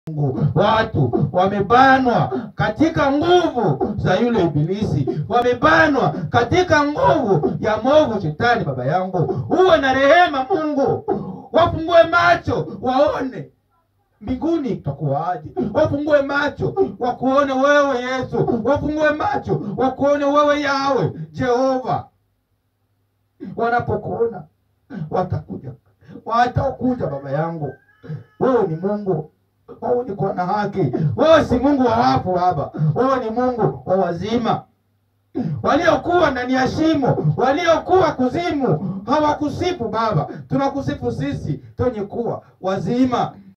Mungu. Watu wamebanwa katika nguvu za yule ibilisi, wamebanwa katika nguvu ya mwovu shetani. Baba yangu, uwe na rehema Mungu, wafungue macho waone mbinguni itakuwaje, wafungue macho wakuone wewe Yesu, wafungue macho wakuone wewe Yawe Jehova. Wanapokuona watakuja, watakuja Baba yangu, wewe ni Mungu wewe ni kwa na haki. Wewe si Mungu wa wafu Baba, wewe ni Mungu wa wazima. Waliokuwa ndani ya shimo, waliokuwa kuzimu hawakusifu Baba, tunakusifu sisi twenye kuwa wazima.